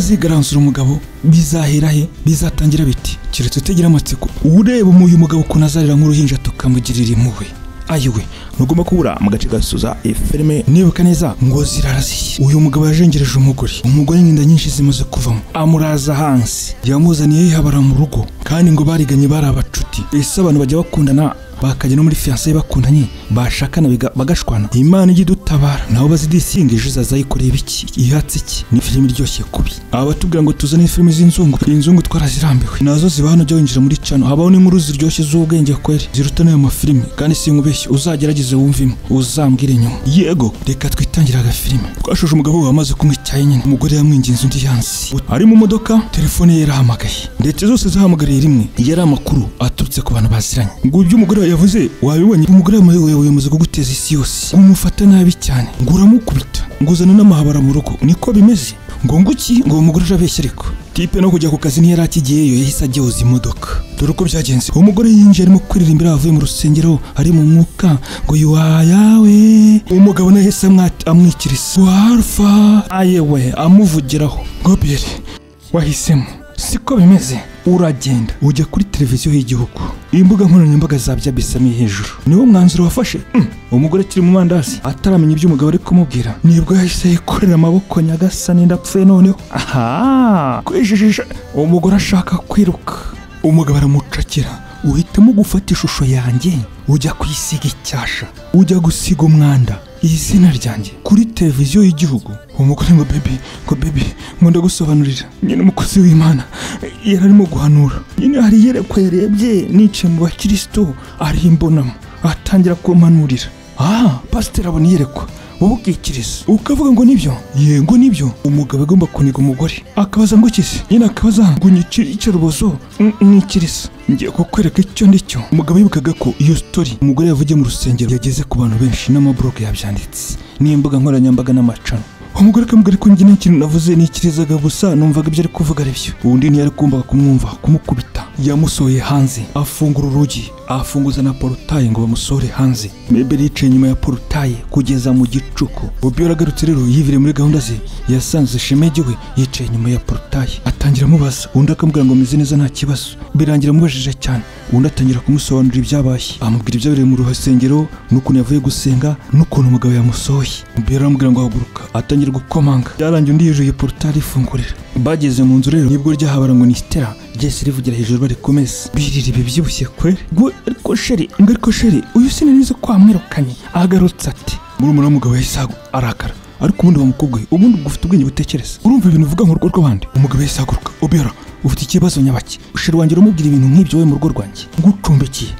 kazigaranzura umugabo bizahera he bizatangira biti keretse utagira amatsiko ureba uyu mugabo ukuntu azarira nk'uruhinja tukamugirira impuhwe ayiwe ntugomba kubura mu gace gasuza iyi filime nibuka neza ngo ziraraziye uyu mugabo yajengereje umugore umugore n'inda nyinshi zimaze kuvamo amuraza hansi yamuzaniye yihabara mu rugo kandi ngo bariganye bari abacuti ese abantu bajya bakundana bakajya no muri fiyanse bakundanye bashakana biga- bagashwana imana ijya idutabara nabo bazidishinga ejo izaza yikoreye ibiki ihatse iki ni filime iryoshye kubi aba batubwira ngo tuzane filime z'inzungu inzungu twarazirambiwe nazo ziba hano jya winjira muri cano habaho n'inkuru ziryoshye z'ubwenge kweri ziruta n'ayo mafilime kandi sinkubeshye uzagerageze wumvimo uzambwire nyuma yego reka twitangire agafilime twashoje umugabo we wamaze kunywa icyayi nyine umugore yamwinginze undi yansi ari mu modoka telefone ye yarahamagaye ndetse zose zahamagariye rimwe yari amakuru aturutse ku bantu baziranye ngo ibyo umugore we yavuze wabibonye umugore wamuyoboye yamaze kuguteza isi yose ngo umufate nabi cyane ngo uramukubita ngo uzane n'amahabara mu rugo niko bimeze ngo nguki ngo uwo mugore urabeshya ariko tipe no kujya ku kazi ntiyari akigeyeyo yahise agyoza imodoka dore uko byagenze uwo mugore yinjiye arimo kuririmbira avuye mu rusengero ari mu mwuka ngo yuwayawe umugabo nawe yahise amwa- amwikiriza warfa ayewe amuvugiraho goberi wahisemo siko bimeze uragenda ujya kuri televiziyo y'igihugu imbuga nkoranyambaga za byabisamiye hejuru niwo mwanzuro wafashe Mm. umugore akiri mu mandazi ataramenya ibyo umugabo ari kumubwira nibwo yahise yikorera amaboko nyagasani ndapfuye noneho aha kwijijisha umugore ashaka kwiruka umugabo aramucakira uhitamo gufata ishusho yanjye ujya kuyisiga icyasha ujya gusiga umwanda izina ryanjye kuri televiziyo y'igihugu umugore ngo bebi ngo bebi ngo ndagusobanurira nyine umukozi w'imana yari arimo guhanura nyine hari iyerekwa yarebye nicaye mu bakirisitu arimbonamo atangira kumpanurira aha pasiteri abona iyerekwa wowe ukikiriza ukavuga ngo nibyo yego nibyo umugabo agomba kuniga umugore akabaza ngo kise nyine akabaza ngo nyicire icyo rubozo n- nikiriza ngiye kukwereka icyo ndi cyo umugabo yibukaga ko iyo sitori umugore yavugiye mu rusengero yageze ku bantu benshi n'amaburoke yabyanditse n'imbuga nkoranyambaga n'amacano umugore akamubwira ko njye nta kintu navuze nikirizaga gusa numvaga ibyo ari kuvuga ari byo undi ntiyari kumvaga kumwumva kumukubita yamusohoye hanze afungura urugi afunguza na porotaye ngo bamusohore hanze meberi yicaye inyuma ya porotaye kugeza mu gicuku bobi yaragarutse rero yivire muri gahunda ze yasanze shemege we yicaye inyuma ya porotaye atangira amubaza undi akamubwira ngo meze neza nta kibazo birangira amubajije cyane undi atangira kumusobanurira ibyabaye amubwira ibyabereye mu rusengero n'ukuntu yavuye gusenga n'ukuntu umugabo yamusohoye bobi aramubwira ngo haguruka atangira gukomanga byarangiye undi yujuye porotaye ifungurira bageze mu nzu rero nibwo ryahabara ngo ni stera ryese rivugira hejuru bari ku meza birira bibyibushye kweri ngo ariko sheri ngo ariko sheri uyu sinanize kwamwirukanye agarutse ati murumuna w'umugabo yahise ahagu- arakara ariko ubundi wa mukobwa we ubundi ubwo ufite ubwenge butekereza urumva ibintu uvuga nk'urugo rw'abandi umugabo yahise ahaguruka obera ufite ikibazo nyabaki sheri wanjye uramubwira ibintu nk'ibyo wowe mu rugo rwanjye ngucumbikiye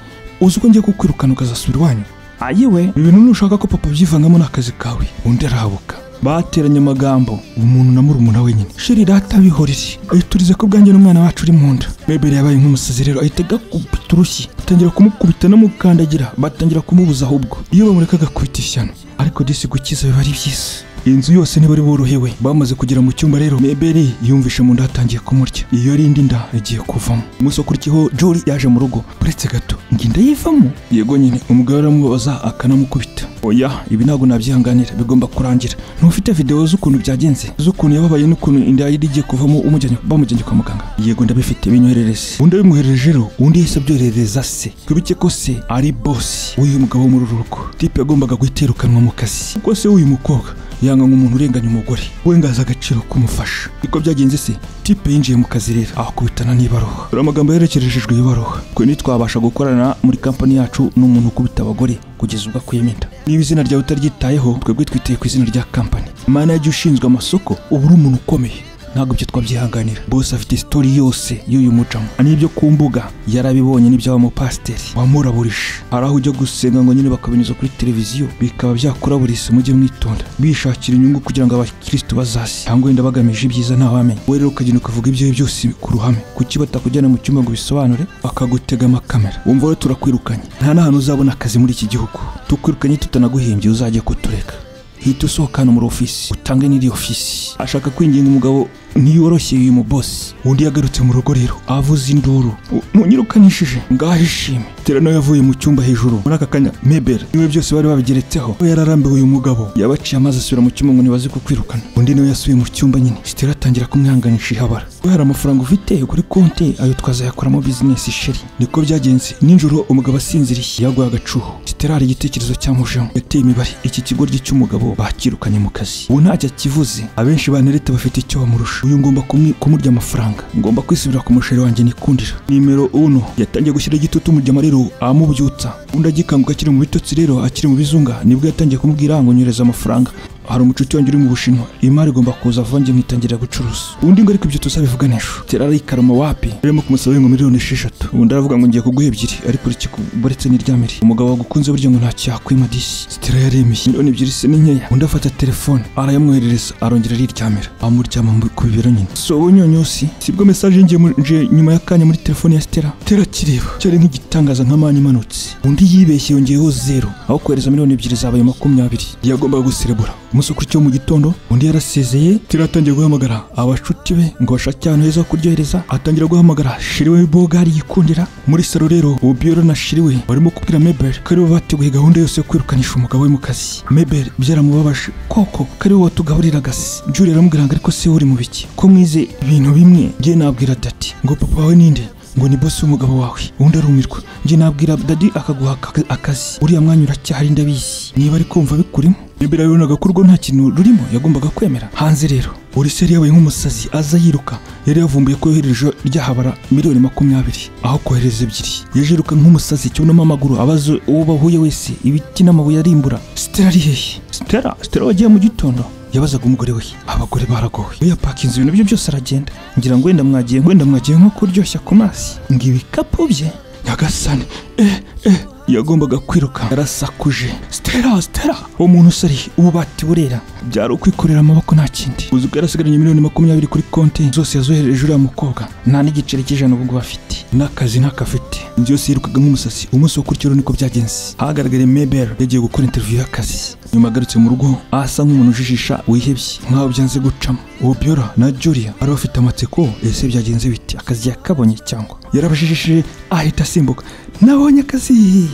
uzi ko ngiye kukwirukana ukazasubira iwanyu ayiwe ibi bintu nushaka ko papa abyivangamo n'akazi kawe undi arahabuka bateranye amagambo umuntu na murumuna we nyine sheri data bihorere ayiturize ko bwanjye n'umwana wacu uri mu nda mebere yabaye nk'umusazi rero ahita agakubita urushyi atangira kumukubita n'umukandagira batangira kumubuza ahubwo iyo bamureka agakubita ishyano ariko disi gukiza biba ari byiza inzu yose ntibari borohewe bamaze kugera mu cyumba rero mebere yumvishe mu nda hatangiye kumurya iyo ari indi nda igiye kuvamo umunsi wakurikiyeho jori yaje mu rugo uretse gato ngo inda yivamo yego nyine umugabo aramubaza akanamukubita oya ibi ntabwo nabyihanganira bigomba kurangira ntufite video z'ukuntu byagenze z'ukuntu yababaye n'ukuntu inda yari igiye kuvamo umujyanye bamujyanye kwa muganga yego ndabifite binyoherereze undi abimuhereje rero undi yahise abyoherereza se tubike ko se ari bosi w'uyu mugabo wo muri uru rugo tipe yagombaga guhita yirukanwa mu kazi kuko se w'uyu mukobwa yanga nk'umuntu urenganya umugore we ngo azi agaciro kumufasha niko byagenze se tipe yinjiye mu kazi rero ahakubitana n'ibaruha dore amagambo yerekereshejwe ibaruha twe ntitwabasha gukorana muri kampani yacu n'umuntu ukubita abagore kugeza ubwo akuyemo inda niba izina ryawe utaryitayeho twebwe twiteye ku izina rya kampani manager ushinzwe amasoko uba uri umuntu ukomeye ntabwo ibyo twabyihanganira bose afite sitori yose y'uyu mucamo n'ibyo ku mbuga yarabibonye n'iby'aba mupasiteri wamuraburije hari aho ujya gusenga ngo nyine bakabinyuza kuri televiziyo bikaba byakuraburisa mujye mwitonda bishakira inyungu kugira ngo abakirisitu bazasi cyangwa wenda bagamije ibyiza ntawamenya we rero ukagenda ukavuga ibyo byose ku ruhame kuki batakujyana mu cyumba ngo bisobanure bakagutega amakamera wumva rero turakwirukanye nta n'ahantu uzabona akazi muri iki gihugu tukwirukanye tutanaguhimbye uzajya kutureka hita usohoka hano muri ofisi utange n'iri ofisi ashaka kwinginga umugabo ntiyoroshye uyu mubosi undi yagarutse mu rugo rero avuza induru "U- ntunyirukanishije ngaho ishime atera nawe yavuye mu cyumba hejuru muri aka kanya mebel niwe byose bari babigeretseho we yararambiwe uyu mugabo yabaciye amazi asubira mu cyumba ngo ntibaze kukwirukana undi nawe yasubiye mu cyumba nyine sitera atangira kumwihanganisha ihabara we hari amafaranga ufite kuri konti ayo twazayakoramo bizinesi sheri niko byagenze nijoro umugabo asinziriye yaguye agacuho sitera hari igitekerezo cyamujeho yateye imibare iki kigoryi cy'umugabo bakirukanye mu kazi ubu ntacyo akivuze abenshi banereta bafite icyo bamurusha uyu ngomba kumwi- kumurya amafaranga ngomba kwisubira ku musheri wanjye nikundira nimero uno yatangiye gushyira igitutu umurya rero amubyutsa undi agikanguka akiri mu bitotsi rero akiri mu bizunga nibwo yatangiye kumubwira ngo nyereza amafaranga hari umucuti wanjye uri mu bushinwa imari igomba kuza vuba njye mwitangira gucuruza undi ngo ariko ibyo tuzabivuga n'ejo tera arikarama wapi rurimo kumusaba ngo miliyoni esheshatu undi aravuga ngo ngiye kuguha ebyiri ariko urukiko buretse n'iryamire umugabo wagukunze burya ngo ntacyo yakwima disi sitera yaremeye miliyoni ebyiri se ni nkeya undi afata telefone arayamwoherereza arongera ariryamira amuryama mu- ku bibero nyine si ubunyonyosi sibwo mesaje yinjiye mu- nje nyuma y'akanya muri telefone ya sitera tera kireba cyari nk'igitangaza nka mani imanutse undi yibeshye yongeyeho zero aho kohereza miliyoni ebyiri zabaye makumyabiri yagombaga guserebura umunsi ukurikiyeho mu gitondo undi yarasezeye tera atangiye guhamagara abashuti be ngo bashake ahantu heza ho kuryohereza atangira guhamagara shiriwe bogari yikundira muri salo rero ubiyoro na shiriwe barimo kubwira mebel ko aribo bateguye gahunda yose yo kwirukanisha umugabo we mu kazi mebel byaramubabaje koko ko ariwe watugaburira agasi juri aramubwira ngo ariko se uri mu biki ko mwize ibintu bimwe ngiye nabwira dati ngo papa wawe ninde ngo ni bosi w'umugabo wawe undi arumirwa njye nabwira dadi akaguha aka- akazi uriya mwanya uracyahari ndabizi niba ari kumva bikurimo imbere yabonaga ko urwo nta kintu rurimo yagombaga kwemera hanze rero uriseri yabaye nk'umusazi aza yiruka yari yavumbuye ko yohereje ryahabara miliyoni makumyabiri aho kohereza ebyiri yaje yiruka nk'umusazi cyunamo amaguru abaza uwo bahuye wese ibiti n'amabuye arimbura sitera ari hehe sitera sitera wagiye mu gitondo yabazaga umugore we abagore baragowe we yapakinze ibintu bye byose aragenda ngira ngo wenda mwagiye wenda mwagiye nko kuryoshya ku mazi ngo ibikapu bye nyagasani eh eh yagombaga kwiruka yarasakuje stera stera uwo muntu usari ububati burera byari ukwikorera amaboko nta kindi uzi ko yarasigaranye miliyoni makumyabiri kuri konti zose yazohereje uriya mukobwa nta n'igiceri cy'ijana ubwo bafite n'akazi ntakafite inzu yose yirukaga nk'umusazi umunsi wo kuri niko byagenze hagaragaye mebel yagiye gukora interview y'akazi nyuma agarutse mu rugo asa nk'umuntu ujijisha wihebye nk'aho byanze gucamo obiora na julia bari bafite amatsiko ese byagenze bite akazi yakabonye cyangwa yarabajijishije ahita asimbuka nabonye akazi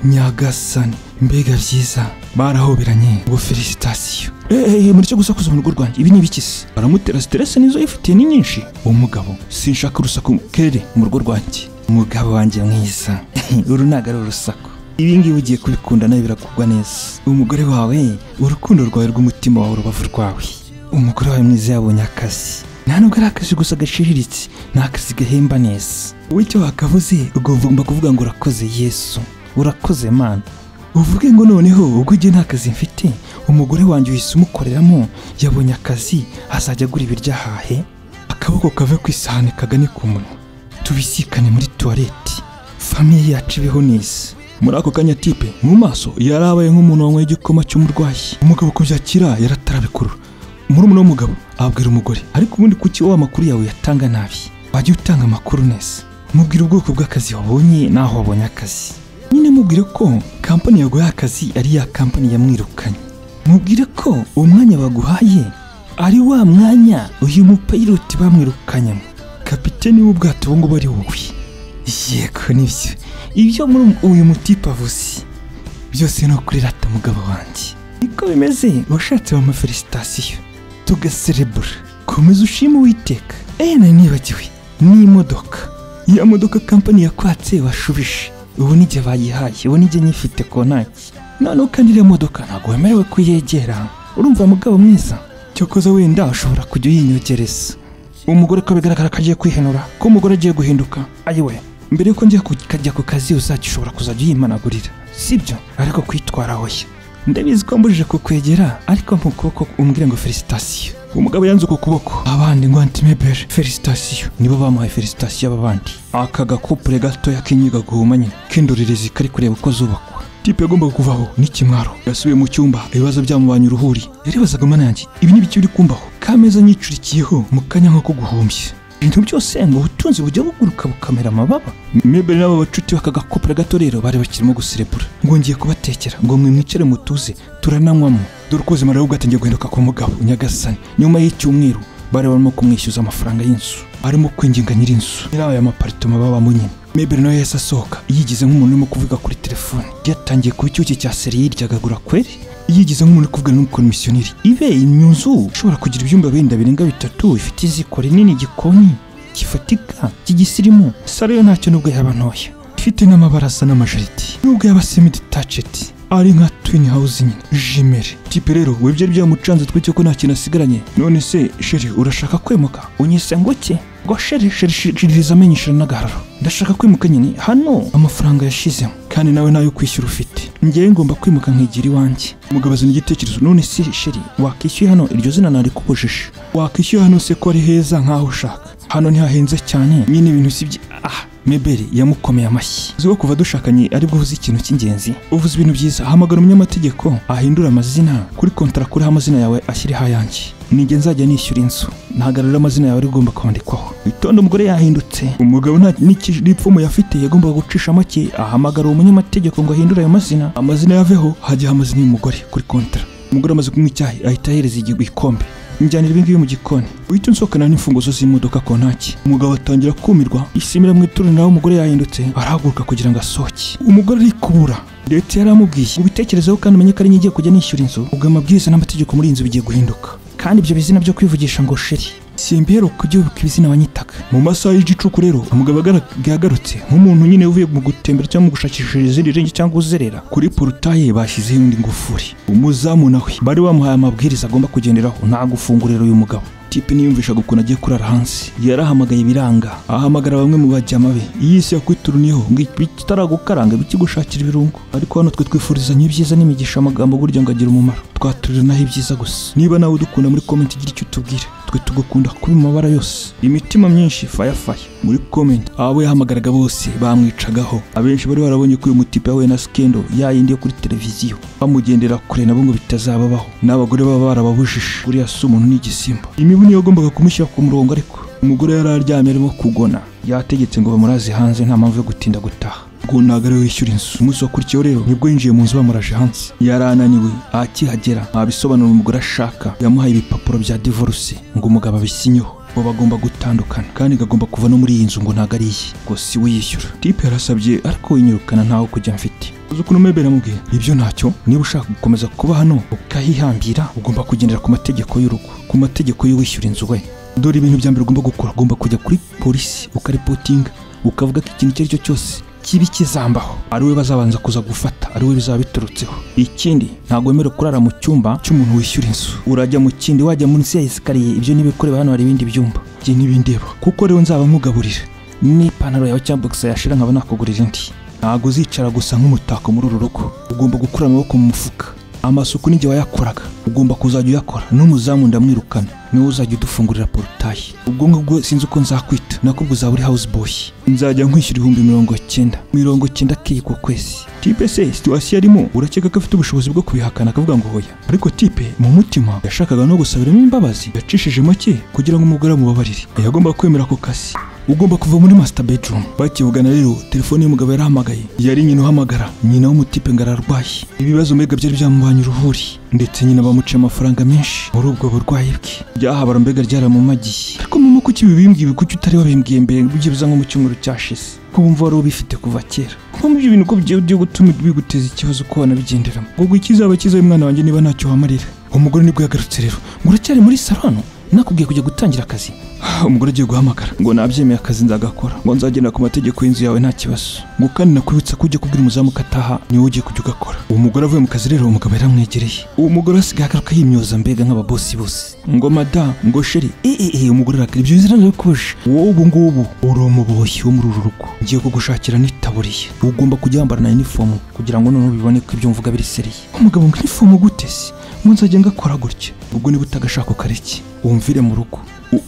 nyagasani mbega byiza barahoberanye ubwo felicitasiyo eee muricyo gusakuza mu rugo rwanjye ibi ni ibikisi baramutera siteresi nizo yifitiye ni nyinshi uwo mugabo sinshaka urusaku kere mu rugo rwanjye umugabo wanjye mwiza uru ntabwo ari urusaku ibi ngibi ugiye kubikunda nawe birakugwa neza umugore wawe urukundo rwawe rw'umutima wawe urubavu rwawe umugore wawe mwiza yabonye akazi nta nubwo ari akazi gusa gashiriritse ni akazi gahemba neza wowe icyo wakavuze ugomba kuvuga ngo urakoze yesu urakoze mana uvuge ngo noneho ubwo igihe nta kazi mfite umugore wanjye uhise umukoreramo yabonye akazi azajya agura ibiryahahe akaboko kave ku isahani kagane ku munwa tubisikane muri tuwareti famiye yacu ibeho neza muri ako kanya tipe mu maso yarabaye nk'umuntu wanyweye igikoma cy'umurwayi umugabo kubyakira yaratarabikurura murumuna w'umugabo abwira umugore ariko ubundi kuki wa makuru yawe yatanga nabi wajya utanga amakuru neza mubwira ubwoko bw'akazi wabonye n'aho wabonye akazi nyine mubwire ko kampani yaguhaye akazi ari ya kampani yamwirukanye mubwire ko uwo mwanya baguhaye ari wa mwanya uyu mupayiroti bamwirukanyemo kapiteni w'ubwato ubu ngubu ari wowe yego nibyo ibyo muri uyu mutipe avuze byose ni ukuri rata mugabo wanjye niko bimeze washatse wa mafelisitasiyo tugaserebura komeza ushima uwiteka eee nari nibagiwe n'imodoka ya modoka kampani yakwatse washubije ubu n'igihe bayihaye ubu n'igihe nyifite konaki noneho kandi iriya modoka ntabwo wemerewe kuyegera urumva mugabo mwiza cyokoza wenda ushobora kujya uyinyogereza umugore ko bigaragara ko agiye kwihenura ko umugore agiye guhinduka ayiwe mbere yuko njya kujya ku kazi uzajya ushobora kuzajya uyimanagurira sibyo ariko kwitwara hoya ndabizi ko mbujije kukwegera ariko mu kuboko umbwire ngo felicitasiyo umugabo yanze uku kuboko abandi ngo antimebere felicitasiyo nibo bamuhaye felicitasiyo aba bandi aka gakupure gatoya kinyiga guhuma nyine kindorerezi kari kureba uko zubakwa tipe yagombaga kuvaho n'ikimwaro yasubiye mu cyumba ibibazo byamubanye uruhuri yaribazaga mana yanjye ibi ni biki biri kumbaho kameza nyicurikiyeho mu kanya nk'ako guhumbya ibintu byose ngo ubutunzi bujya buguruka bukamera amababa mebere n'abo bacuti bakaga kopera gato rero bari bakirimo guserebura ngo ngiye kubatekera ngo mwe mwicare mutuze turananywamo dore uko ubuzima rero bwatangiye guhinduka ku mugabo nyagasani nyuma y'icyumweru bari barimo kumwishyuza amafaranga y'inzu arimo kwinginga nyir'inzu nyirayo y'amaparitoma babamo nyine meberi nawe yahise asohoka yigize nk'umuntu urimo kuvuga kuri telefone yatangiye kuba icyuki cya seri yiryagagura kweri yigize nk'umuntu uri kuvugana n'umukomisiyoneri ibe iyo nzu ishobora kugira ibyumba wenda birenga bitatu ifite iziko rinini igikoni gifatika cy'igisirimu salo yo ntacyo nubwo yaba ntoya ifite n'amabaraza n'amajaridi nubwo yaba semi detached ari nka twin house nyine jimere tipe rero wibye byamucanze twicyo ko nta kintu asigaranye none se sheri urashaka kwemuka unyise ngo ki ngo sheri sheri shiririza amenyesha n'agararo ndashaka kwimuka nyine hano amafaranga yashizemo kandi nawe nayo kwishyura ufite ngewe ngomba kwimuka nkigira iwanjye umugabo azana igitekerezo none se sheri wakishyuye hano iryo zina narikubujije wakishyuye hano se ko ari heza nkaho ushaka hano ntihahenze cyane nyine ibintu si byi ah meberi yamukomeye amashyi uzi ko kuva dushakanye aribwo uvuze ikintu cy'ingenzi uvuze ibintu byiza hamagara umunyamategeko ahindura amazina kuri kontara kuriho amazina yawe ashyireho ayanjye nijye nzajya nishyura inzu ntabwo rero amazina yawe ari ugomba kwandikwaho itonde umugore yahindutse umugabo nta n'ipfumu yafite yagombaga gucisha make ahamagara uwo munyamategeko ngo ahindure ayo mazina amazina yaveho hajyaho amazina y'umugore kuri kontara umugore amaze kunywa icyayi ahita ahereza igikombe njyanira ibi ngibi mu gikoni uhita unsohokana n'imfunguzo z'imodoka ku ntaki umugabo atangira kumirwa isimira mu ituru nawe umugore yahindutse arahaguruka kugira ngo asohoke umugore arikubura leta yari amubwiye ubitekerezeho kandi umenye ko ari ngiye kujya nishyura inzu ubwo amabwiriza n'amategeko muri iyi nzu bigiye guhinduka kandi ibyo bizina byo kwivugisha ngo sheri simbero kujya wibuka ibizina wanyitaga mu masaha y'igicuku rero umugabo yagarutse nk'umuntu nyine uvuye mu gutembera cyangwa mu gushakisha izindi renge cyangwa uzerera kuri porutaye bashyizeho indi ngufuri umuzamu nawe bari bamuhaye amabwiriza agomba kugenderaho nta gufungura rero uyu mugabo tipe niyumvishaga ukuntu agiye kurara hansi yarahamagaye ibiranga ahamagara bamwe mu bajyama be iyi si yakwituruniyeho ngo bitaragukaranga bikigushakira ibirungo ariko hano twe twifurizanya ibyiza n'imigisha amagambo burya ngo agira umumaro twaturanaho ibyiza gusa niba nawe udukunda muri komenti igira icyo utubwira twe tugukunda kuba mu mabara yose imitima myinshi fayafaya muri komenti abo yahamagaraga bose bamwicagaho abenshi bari barabonye ko uyu mutipe yahuye na skendo yayindi yo kuri televiziyo bamugendera kure nabo ngo bitazababaho n'abagore baba barababujije buriya si umuntu n'igisimba imibu niyo yagombaga kumushyira ku murongo ariko umugore yari aryamye arimo kugona yategetse ngo bamuraze hanze nta mpamvu yo gutinda gutaha ngo ntabwo ariwe wishyura inzu umunsi wakurikiyeho rero nibwo yinjiye mu nzu bamuraje hanze yari ananiwe akihagera nta bisobanuro umugore ashaka yamuhaye ibipapuro bya divorce ngo umugabo abisinyeho bo bagomba gutandukana kandi igagomba kuva no muri iyi nzu ngo ntabwo ari iye ngo si we yishyura tipe yarasabye ariko winyirukana ntawe kujya mfite uzi ukuntu mebera amubwiye ibyo ntacyo niba ushaka gukomeza kuba hano ukahihambira ugomba kugendera ku mategeko y'urugo ku mategeko y'uwishyura inzu we dore ibintu bya mbere ugomba gukora ugomba kujya kuri polisi ukaripotinga ukavuga ko ikintu icyo ari cyo cyose kibi kizambaho ari we bazabanza kuza gufata ari we bizaba biturutseho ikindi ntabwo wemerewe kurara mu cyumba cy'umuntu wishyura inzu urajya mu kindi wajya munsi ya esikariye ibyo ntibikoreba hano hari ibindi byumba ibyo ntibindeba kuko rero nzaba mugaburira n'ipantaro yawe cyangwa bogisa yashira nkaba nakugurira indi ntabwo uzicara gusa nk'umutako muri uru rugo ugomba gukura amaboko mu mufuka amasuku n'igihe wayakoraga ugomba kuzajya uyakora n'umuzamu ndamwirukana niwe uzajya udufungurira porutayi ubwonko bwo sinzi uko nzakwita nako uzaba uri house boy nzajya nkwishyura ibihumbi mirongo cyenda mirongo cyenda keyi ku kwezi tipe se situwasiyo arimo urakeka ko afite ubushobozi bwo kubihakana akavuga ngo hoya ariko tipe mu mutima yashakaga no gusabiramo imbabazi yacishije make kugira ngo umugore amubabarire yagomba kwemera ako kazi ugomba kuva muri master bedroom bakivugana rero telefone y'umugabo yarahamagaye yari nyina uhamagara nyina w'umutipe ngo ararwaye ibibazo mbega byari byamubanye uruhuri ndetse nyina bamuciye amafaranga menshi muri ubwo burwayi bwe byahabara mbega ryaramumagiye ariko mama kuki bibimbwiye kuki utari wabimbwiye mbere byibuza nko mu cyumweru cyashize ko wumva wari ubifite kuva kera nko mu bintu ko byo gutuma biguteza ikibazo ko wanabigenderamo ngo ikizaba cyiza umwana wanjye niba ntacyo wamarira umugore nibwo yagarutse rero ngo uracyari muri saro hano nakubwiye kujya gutangira akazi umugore agiye guhamagara ngo nabyemeye akazi nzagakora ngo nzagendera ku mategeko y'inzu yawe nta kibazo ngo kandi nakwibutsa ko ujya kubwira umuzamu ko ataha niwe ugiye kujya ugakora uwo mugore avuye mu kazi rero umugabo yaramwegereye uwo mugore asigaye agaruka yimyoza mbega nk'ababosi bose ngo mada ngo sheri eee umugore arakara ibyo bizina ndabikuje wowe ubu ngubu uri umuboshyi wo muri uru rugo ngiye kugushakira n'itaburiye ugomba kujya wambarana inifomu kugira ngo noneho bibone ko ibyo mvuga biriseriye umugabo ngo inifomu gute se ngo nzajya ngakora gutya ubwo niba utagashaka ukareke wumvire mu rugo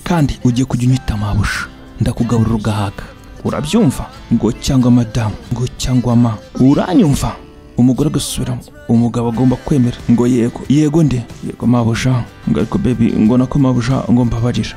kandi ugiye kujya unyita amabusha ndakugaburira ugahaga urabyumva ngo cyangwa madamu ngo cyangwa ma uranyumva umugore agasubiramo umugabo agomba kwemera ngo yego yego nde yego mabuja ngo ariko bebi ngo nako mabuja ngo mbabarira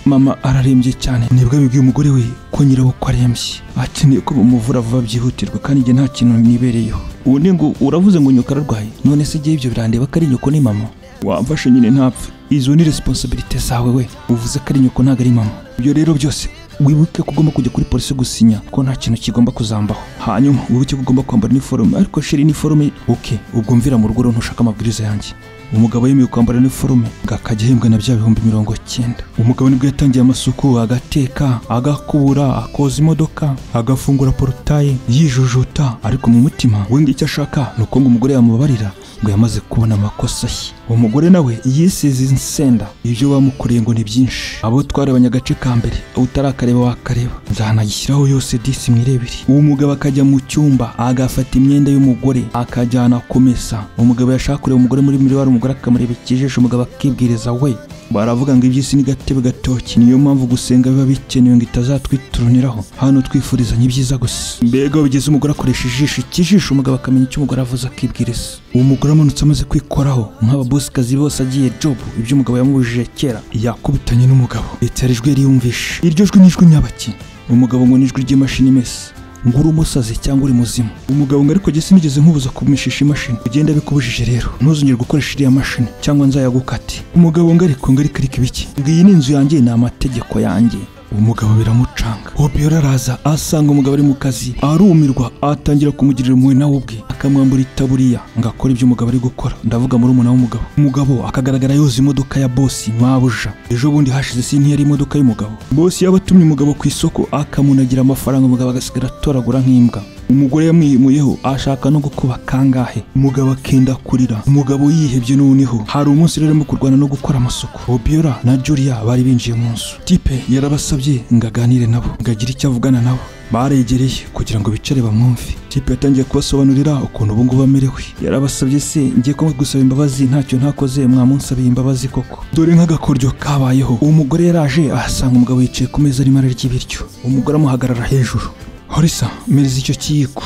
mama ararembye cyane nibwo abibwiye umugore we ko nyirawe ko arembye akeneye ko bamuvura vuba byihutirwa kandi igihe nta kintu nibereyeho ubundi ngo uravuze ngo nyoko ararwaye none se igihe ibyo birandeba ko ari nyoko ni mama wamfashe nyine ntapfe izo ni resiponsabirite zawe we uvuze ko ari nyoko ntabwo ari mama ibyo rero byose wibuke ko ugomba kujya kuri polisi gusinya ko nta kintu kigomba kuzambaho hanyuma wibuke ko ugomba kwambara iniforume ariko shiri iniforume oke ubwo mvira mu rugo rero ntushaka amabwiriza yanjye umugabo yemewe kwambara iniforume ngo akajya ahembwa na bya bihumbi mirongo cyenda umugabo nibwo yatangiye amasuku agateka agakubura akoza imodoka agafungura porotaye yijujuta ariko mu mutima we ngo icyo ashaka ni uko ngo umugore yamubabarira ngo yamaze kubona amakosa ye umugore nawe yisize insenda ibyo bamukoreye ngo ni byinshi abo twarabanye agace ka mbere utarakareba wakareba nzanagishyiraho yose disi mwirebere uwo mugabo akajya mu cyumba agafata imyenda y'umugore akajyana kumesa umugabo yashaka kureba umugore muri miriyari umugore akamureba ikijijo umugabo akibwiriza we baravuga ngo iby'isi ni gatebe gatoki niyo mpamvu gusenga biba bikenewe ngo itazatwituruniraho hano twifurizanya ibyiza gusa mbega bigeze umugore akoresha ijisho ikijisho umugabo akamenya icyo umugore avuze akibwiriza uwo mugore amanutse amaze kwikoraho nk'ababosikazi bose agiye jobu ibyo umugabo yamubujije kera yakubitanye n'umugabo leta yari ijwi yari yumvishe iryo jwi ni ijwi nyabaki umugabo ngo ni ijwi ry'imashini imesa ngo uri umusazi cyangwa uri muzima umugabo ngo ariko gese nigeze nkubuza kumishisha imashini ugenda bikubujije rero ntuzongere gukoresha iriya mashini cyangwa nzayagukate umugabo ngo ariko ngo ariko ariko ibiki ngo iyi ni inzu yanjye ni amategeko yanjye umugabo biramucanga obiora araza asanga umugabo ari mu kazi arumirwa atangira kumugirira impuhwe nawe ubwe akamwambura itaburiya ngo akore ibyo umugabo ari gukora ndavuga muri umuna w'umugabo umugabo akagaragara yoza imodoka ya bosi mabuja ejo bundi hashize sinti yari imodoka y'umugabo bosi yabatumye umugabo ku isoko akamunagira amafaranga umugabo agasigara atoragura nk'imbwa umugore yamwihimuyeho ashaka no gukuba kangahe umugabo akenda kurira umugabo yihebye n'uniho hari umunsi rero arimo kurwana no gukora amasuku obiora na julia bari binjiye mu nzu tipe yarabasabye ngo aganire nabo ngo agire icyo avugana nabo baregereye kugira ngo bicare bamwumve tipe yatangiye kubasobanurira ukuntu ubu ngubu amerewe yarabasabye se ngiye ko gusaba imbabazi ntacyo ntakoze mwamunsabiye imbabazi koko dore nk'agakoryo kabayeho uwo mugore yaraje ahasanga umugabo yicaye ku meza arimo ararya ibiryo umugore amuhagarara hejuru horisa mereza icyo kiyiko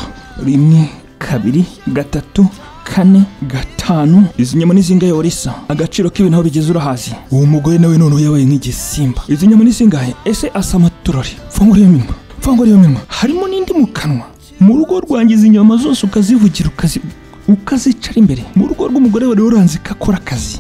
rimwe kabiri gatatu kane gatanu izi nyama ni zingahe horisa agaciro k'ibintu aho bigeze urahazi uwo mugore nawe noneho yabaye nk'igisimba izi nyama ni zingahe ese asa amaturori fungura iyo minwa fungura iyo minwa harimo n'indi mu kanwa mu rugo rwanjye izi nyama zose ukazivugira ukazi ukazicara imbere mu rugo rw'umugore wari uranze ko akora akazi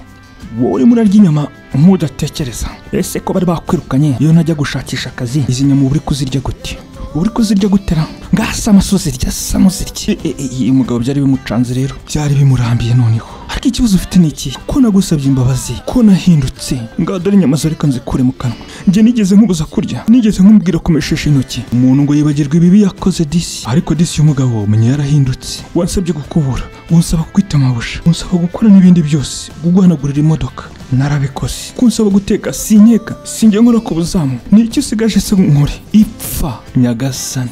wowe urimo urarya inyama ntudatekereza ese ko bari bakwirukanye iyo ntajya gushakisha akazi izi nyama uba uri kuzirya gute uri kuzirya gutera ngasa amasozi rya samo zirya uyu mugabo byari bimucanze rero byari bimurambiye noneho ariko ikibazo ufite ni iki ko nagusabye imbabazi ko nahindutse ngaho dore inyama zo reka nzikure mu kanwa njye nigeze nkubuza kurya nigeze nkumubwira kumeshesha intoki umuntu ngo yibagirwe ibibi yakoze disi ariko disi y'umugabo menya yarahindutse wansabye gukubura unsaba kwita amabusha unsaba gukora n'ibindi byose guhanagurira imodoka narabikoze kunsaba guteka sinkeka sinjye nkora ku buzamu ni iki usigaje se nkore ipfa nyagasani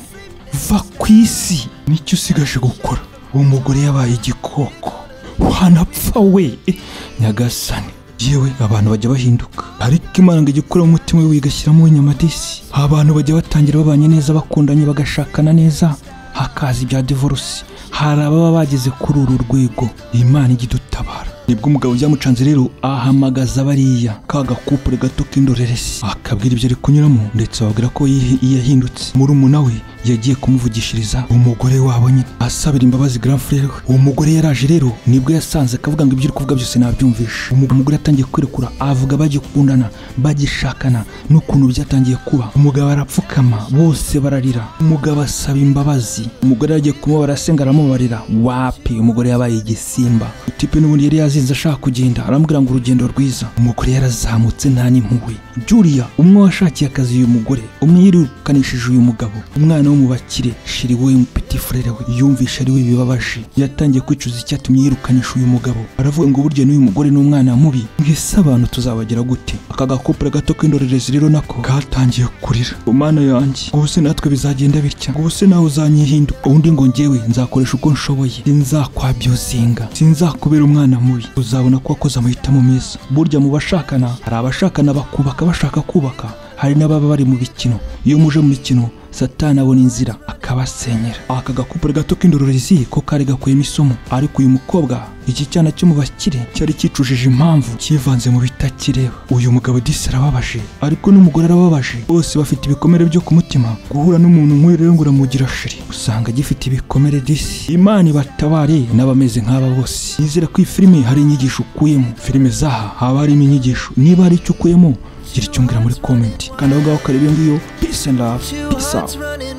va ku isi ni iki usigaje gukora uwo mugore yabaye igikoko wanapfa we Eh, nyagasani yewe abantu bajya bahinduka ariko imana ngo igikura mu mutima we igashyiramo inyamadisi abantu bajya batangira babanye neza bakundanye bagashakana neza hakaza ibya divorce hari ababa bageze kuri uru rwego imana ijya idutabara nibwo umugabo byamucanze rero ahamagaza bariya ka gakupure gato k'indoreresi akabwira ibyo ari kunyuramo ndetse ababwira ko yihi- yahindutse muri we yagiye kumuvugishiriza umugore wabo nyine asabira imbabazi grand frere we uwo mugore yaraje rero nibwo yasanze akavuga ngo ibyo uri kuvuga byose nabyumvishe Umu- umugore atangiye kwirekura avuga bagikundana bagishakana n'ukuntu byatangiye kuba umugabo arapfukama bose bararira umugabo asaba imbabazi umugore yagiye kumubara asenga aramubarira wapi umugore yabaye igisimba tipe n'ubundi yari yazinze ashaka kugenda arambwira ngo urugendo rwiza umugore yarazamutse nta n'impuhwe julia umwe washakiye akazi uyu mugore umwe yirukanishije uyu mugabo umwana wo mu bakire shiri we peti frere we yumvishe ari we bibabaje yatangiye kwicuza icyatumye yirukanisha uyu mugabo aravuga ngo burya n'uyu mugore n'umwana mubi mwese abantu tuzabagira gute aka gakopure gato k'indorerezi rero nako katangiye kurira umwana yanjye ubuse natwe bizagenda bitya ubuse nawe uzanyihinda ubundi ngo njyewe nzakoresha uko nshoboye sinzakwabyuzinga sinzakubera umwana mubi uzabona ko wakoze amahitamo meza burya mu bashakana hari abashakana bakubaka bashaka kubaka hari n'ababa bari mu bikino iyo muje mu bikino satani abona inzira akabasenyera aka gakupure gato k'indorerezi ko kari gakuyemo isomo ariko uyu mukobwa iki cyana cyo mu bakire cyari kicujije impamvu kivanze mu bitakireba uyu mugabo disi arababaje ariko n'umugore arababaje bose bafite ibikomere byo ku mutima guhura n'umuntu nk'uyu rero ngo uramugira shiri usanga gifite ibikomere disi imana ibatabare n'abameze nk'aba bose nizera ko iyi filime hari inyigisho ukuyemo filime zaha haba harimo inyigisho niba hari icyo ukuyemo gira icyo umbwira muri komenti kanda aho ngaho kareba iyo ngiyo peace and love peace out running